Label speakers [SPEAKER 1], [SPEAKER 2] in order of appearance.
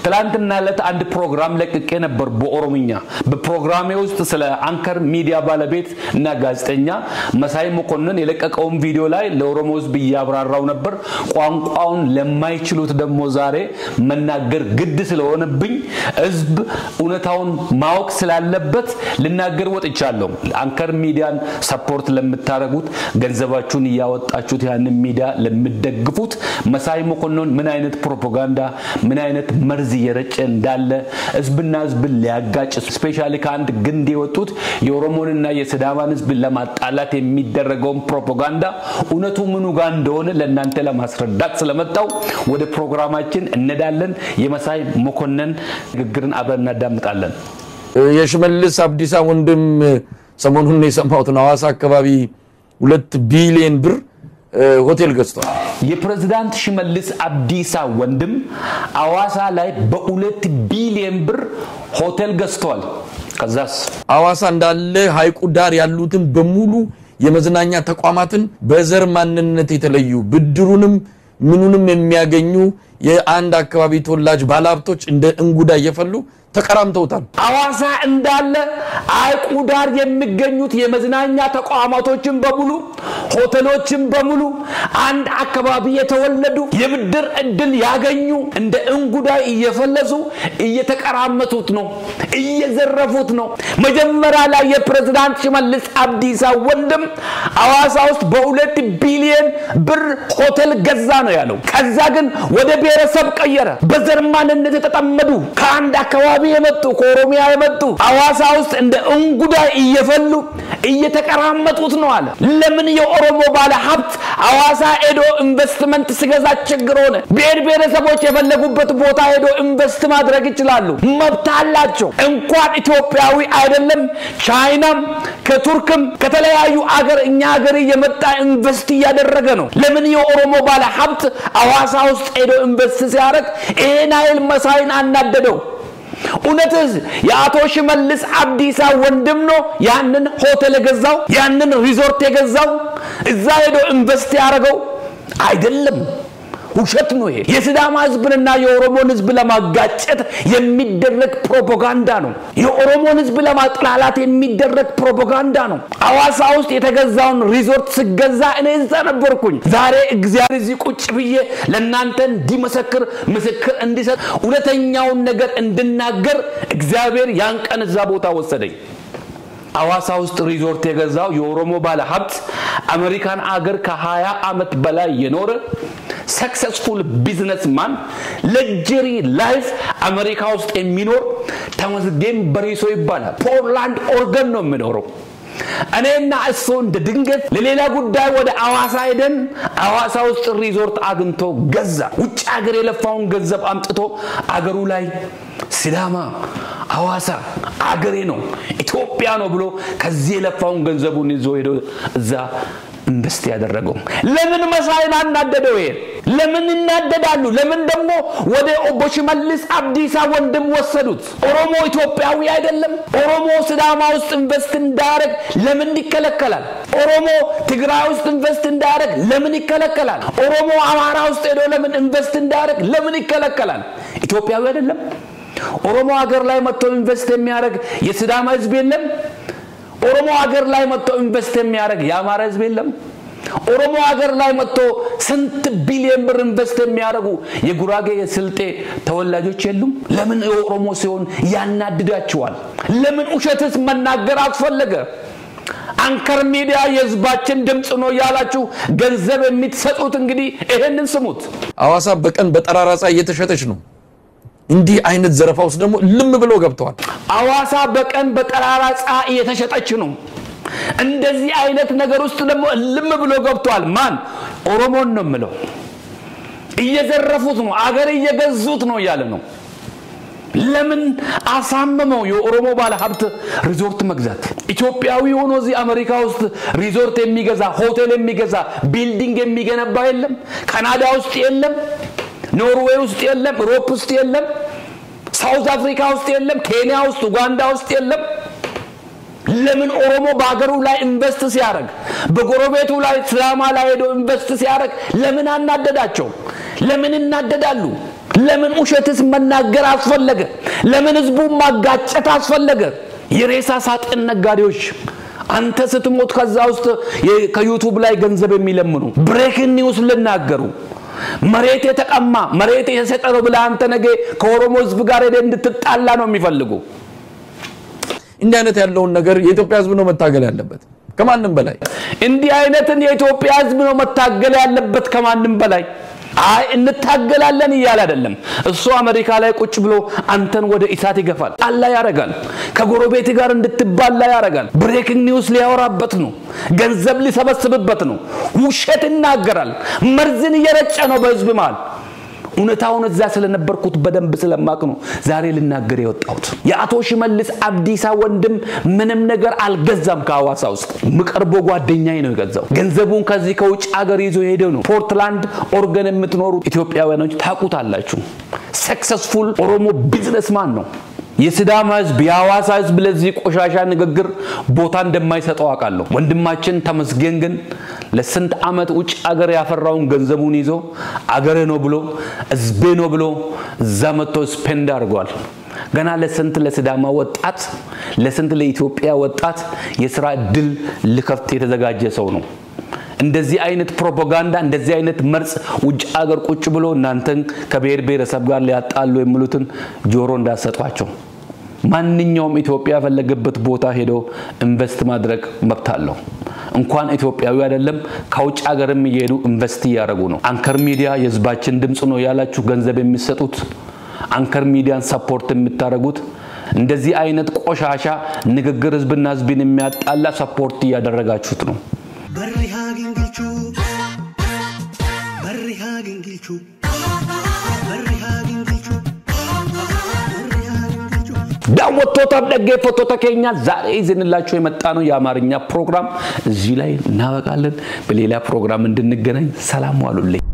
[SPEAKER 1] ትላንትና ዕለት አንድ ፕሮግራም ለቅቄ ነበር በኦሮምኛ። በፕሮግራሜ ውስጥ ስለ አንከር ሚዲያ ባለቤት እና ጋዜጠኛ መሳይ መኮንን የለቀቀውን ቪዲዮ ላይ ለኦሮሞ ሕዝብ እያብራራው ነበር። ቋንቋውን ለማይችሉት ደግሞ ዛሬ መናገር ግድ ስለሆነብኝ ሕዝብ እውነታውን ማወቅ ስላለበት ልናገር ወጥቻለሁ። አንከር ሚዲያን ሰፖርት ለምታደርጉት ገንዘባችሁን እያወጣችሁት ያንን ሚዲያ ለምደግፉት መሳይ መኮንን ምን አይነት ፕሮፓጋንዳ ምን አይነት መርዝ እየረጨ እንዳለ ህዝብና ህዝብን ሊያጋጭ ስፔሻሊ ከአንድ ግንድ የወጡት የኦሮሞንና የስዳማን ህዝብ ለማጣላት የሚደረገውን ፕሮፓጋንዳ እውነቱ ምኑ ጋር እንደሆነ ለእናንተ ለማስረዳት ስለመጣው ወደ ፕሮግራማችን እንሄዳለን። የመሳይ መኮንን ንግግርን አብረን እናዳምጣለን።
[SPEAKER 2] የሽመልስ አብዲሳ ወንድም ሰሞኑን የሰማሁት ነው። ሐዋሳ አካባቢ ሁለት ቢሊዮን ብር ሆቴል ገዝቷል።
[SPEAKER 1] የፕሬዝዳንት ሽመልስ አብዲሳ ወንድም አዋሳ ላይ በሁለት ቢሊዮን ብር ሆቴል ገዝቷል። ከዛስ
[SPEAKER 2] ሐዋሳ እንዳለ ሐይቁ ዳር ያሉትን በሙሉ የመዝናኛ ተቋማትን በዘር ማንነት የተለዩ ብድሩንም ምኑንም የሚያገኙ የአንድ አካባቢ ተወላጅ ባለሀብቶች እንደ እንጉዳ እየፈሉ ተቀራምተውታል።
[SPEAKER 1] አዋሳ እንዳለ ሐይቁ ዳር የሚገኙት የመዝናኛ ተቋማቶችን በሙሉ ሆቴሎችን በሙሉ አንድ አካባቢ የተወለዱ የብድር እድል ያገኙ እንደ እንጉዳይ እየፈለሱ እየተቀራመቱት ነው፣ እየዘረፉት ነው። መጀመሪያ ላይ የፕሬዝዳንት ሽመልስ አብዲሳ ወንድም አዋሳ ውስጥ በሁለት ቢሊዮን ብር ሆቴል ገዛ ነው ያለው። ከዛ ግን ወደ ብሔረሰብ ቀየረ። በዘር ማንነት የተጠመዱ ከአንድ አካባቢ የመጡ ከኦሮሚያ የመጡ አዋሳ ውስጥ እንደ እንጉዳይ እየፈሉ እየተቀራመጡት ነው አለ። ለምን የኦሮሞ ባለ ሀብት አዋሳ ሄዶ ኢንቨስትመንት ሲገዛ ችግር ሆነ? ብሔር ብሔረሰቦች የፈለጉበት ቦታ ሄዶ ኢንቨስት ማድረግ ይችላሉ፣ መብት አላቸው። እንኳን ኢትዮጵያዊ አይደለም ቻይናም ከቱርክም ከተለያዩ አገር እኛ ሀገር እየመጣ ኢንቨስት እያደረገ ነው። ለምን የኦሮሞ ባለ ሀብት አዋሳ ውስጥ ሄዶ ኢንቨስት ሲያደርግ ይሄን ኃይል መሳይን አናደደው? እውነትስ የአቶ ሽመልስ አብዲሳ ወንድም ነው ያንን ሆቴል የገዛው ያንን ሪዞርት የገዛው እዛ ሄዶ ኢንቨስት ያደረገው አይደለም። ውሸት ነው ይሄ። የሲዳማ ህዝብንና የኦሮሞን ህዝብ ለማጋጨት የሚደረግ ፕሮፓጋንዳ ነው። የኦሮሞን ህዝብ ለማጥላላት የሚደረግ ፕሮፓጋንዳ ነው። አዋሳ ውስጥ የተገዛውን ሪዞርት ስገዛ እኔ እዛ ነበርኩኝ። ዛሬ እግዚአብሔር እዚህ ቁጭ ብዬ ለእናንተ እንዲመሰክር ምስክር እንዲሰጥ እውነተኛውን ነገር እንድናገር እግዚአብሔር ያን ቀን እዛ ቦታ ወሰደኝ። አዋሳ ውስጥ ሪዞርት የገዛው የኦሮሞ ባለ ሀብት አሜሪካን አገር ከ20 ዓመት በላይ የኖረ ሰክሰስፉል ቢዝነስማን ለጀሪ ላይፍ አሜሪካ ውስጥ የሚኖር ተመስገን በሪሶ ይባላል። ፖርላንድ ኦርገን ነው የሚኖረው። እኔና እሱ እንደ ድንገት ለሌላ ጉዳይ ወደ አዋሳ ሄደን አዋሳ ውስጥ ሪዞርት አግኝቶ ገዛ። ውጭ ሀገር የለፋውን ገንዘብ አምጥቶ አገሩ ላይ ሲዳማ አዋሳ አገሬ ነው ኢትዮጵያ ነው ብሎ ከዚህ የለፋውን ገንዘቡን ይዞ ሄዶ እዛ ኢንቨስት ያደረገው ለምን መሳይን አናደደው? ይሄ ለምን ይናደዳሉ? ለምን ደግሞ ወደ ኦቦ ሽመልስ አብዲሳ ወንድም ወሰዱት? ኦሮሞ ኢትዮጵያዊ አይደለም? ኦሮሞ ሲዳማ ውስጥ ኢንቨስት እንዳያደርግ ለምን ይከለከላል? ኦሮሞ ትግራይ ውስጥ ኢንቨስት እንዳያደርግ ለምን ይከለከላል? ኦሮሞ አማራ ውስጥ ሄዶ ለምን ኢንቨስት እንዳያደርግ ለምን ይከለከላል? ኢትዮጵያዊ አይደለም? ኦሮሞ ሀገር ላይ መጥቶ ኢንቨስት የሚያደርግ የሲዳማ ህዝብ የለም? ኦሮሞ ሀገር ላይ መጥቶ ኢንቨስት የሚያደርግ የአማራ ህዝብ የለም? ኦሮሞ ሀገር ላይ መጥቶ ስንት ቢሊዮን ብር ኢንቨስት የሚያደርጉ የጉራጌ የስልጤ ተወላጆች የሉም? ለምን የኦሮሞ ሲሆን ያናድዳቸዋል? ለምን ውሸትስ መናገር አስፈለገ? አንከር ሚዲያ የህዝባችን ድምፅ ነው ያላችሁ ገንዘብ የምትሰጡት እንግዲህ ይሄንን ስሙት።
[SPEAKER 2] ሐዋሳ በቀን በጠራራ ፀሐይ እየተሸጠች ነው። እንዲህ አይነት ዘረፋ ውስጥ ደግሞ ልም ብለው ገብተዋል።
[SPEAKER 1] አዋሳ በቀን በጠራራ ፀሐይ እየተሸጠች ነው። እንደዚህ አይነት ነገር ውስጥ ደግሞ ልም ብሎ ገብተዋል። ማን? ኦሮሞን ነው የምለው። እየዘረፉት ነው፣ አገር እየገዙት ነው እያለ ነው። ለምን አሳመመው የኦሮሞ ባለ ሀብት ሪዞርት መግዛት? ኢትዮጵያዊ ሆኖ እዚህ አሜሪካ ውስጥ ሪዞርት የሚገዛ ሆቴል የሚገዛ ቢልዲንግ የሚገነባ የለም? ካናዳ ውስጥ የለም? ኖርዌይ ውስጥ የለም? ሮፕ ውስጥ የለም? ሳውዝ አፍሪካ ውስጥ የለም? ኬንያ ውስጥ፣ ኡጋንዳ ውስጥ የለም? ለምን ኦሮሞ በሀገሩ ላይ ኢንቨስት ሲያደርግ በጎረቤቱ ላይ ስላማ ላይ ሄዶ ኢንቨስት ሲያደርግ ለምን አናደዳቸው? ለምን እናደዳሉ? ለምን ውሸትስ መናገር አስፈለገ? ለምን ህዝቡን ማጋጨት አስፈለገ? የሬሳ ሳጥን ነጋዴዎች አንተ ስትሞት ከዛ ውስጥ ከዩቱብ ላይ ገንዘብ የሚለምኑ ብሬክን ኒውስ ልናገሩ መሬት የተቀማ መሬት የሰጠ ነው ብለህ አንተ ነገ ከኦሮሞ ህዝብ ጋር ሄደህ እንድትጣላ ነው የሚፈልጉ።
[SPEAKER 2] እንዲህ አይነት ያለውን ነገር የኢትዮጵያ ህዝብ ነው መታገል ያለበት ከማንም በላይ።
[SPEAKER 1] እንዲህ አይነትን የኢትዮጵያ ህዝብ ነው መታገል ያለበት ከማንም በላይ። አይ እንታገላለን እያለ አይደለም። እሱ አሜሪካ ላይ ቁጭ ብሎ አንተን ወደ እሳት ይገፋል፣ ጣላ ያደርጋል፣ ከጎረቤት ጋር እንድትባላ ያደርጋል። ብሬኪንግ ኒውስ ሊያወራበት ነው፣ ገንዘብ ሊሰበስብበት ነው፣ ውሸት ይናገራል፣ መርዝን እየረጨ ነው በህዝብ መሃል። እውነታውን እዛ ስለነበርኩት በደንብ ስለማቅ ነው ዛሬ ልናገር የወጣሁት። የአቶ ሽመልስ አብዲሳ ወንድም ምንም ነገር አልገዛም። ከሐዋሳ ውስጥ ምቀርቦ ጓደኛዬ ነው የገዛው። ገንዘቡን ከዚህ ከውጭ ሀገር ይዞ ሄደው ነው። ፖርትላንድ ኦርገን የምትኖሩ ኢትዮጵያውያኖች ታውቁታላችሁ። ሰክሰስፉል ኦሮሞ ቢዝነስማን ነው። የሲዳማ ህዝብ የሐዋሳ ህዝብ ለዚህ ቆሻሻ ንግግር ቦታ እንደማይሰጠው አውቃለሁ። ወንድማችን ተመስገን ግን ለስንት ዓመት ውጭ አገር ያፈራውን ገንዘቡን ይዞ አገሬ ነው ብሎ ህዝቤ ነው ብሎ እዛ መጥቶ ስፔንድ አድርጓል። ገና ለስንት ለሲዳማ ወጣት ለስንት ለኢትዮጵያ ወጣት የስራ እድል ሊከፍት የተዘጋጀ ሰው ነው። እንደዚህ አይነት ፕሮፓጋንዳ እንደዚህ አይነት መርጽ ውጭ አገር ቁጭ ብሎ እናንተን ከብሔር ብሔረሰብ ጋር ሊያጣሉ የሚሉትን ጆሮ እንዳሰጧቸው። ማንኛውም ኢትዮጵያ የፈለገበት ቦታ ሄዶ ኢንቨስት ማድረግ መብት አለው። እንኳን ኢትዮጵያዊ አይደለም ከውጭ ሀገርም እየሄዱ ኢንቨስት እያደረጉ ነው። አንከር ሚዲያ የህዝባችን ድምፅ ነው ያላችሁ ገንዘብ የሚሰጡት አንከር ሚዲያን ሰፖርት የምታደርጉት እንደዚህ አይነት ቆሻሻ ንግግር ህዝብና ህዝብን የሚያጣላ ሰፖርት እያደረጋችሁት ነው።
[SPEAKER 3] Barri haagin gilchuu Barri haagin gilchuu Barri haagin gilchuu Barri haagin gilchuu
[SPEAKER 1] ዳወቶታም dhaggeeffattoota keenya ዛሬ ይዘንላችሁ የመጣ ነው የአማርኛ ፕሮግራም እዚህ ላይ እናበቃለን። በሌላ ፕሮግራም እንድንገናኝ ሰላም ዋሉልኝ።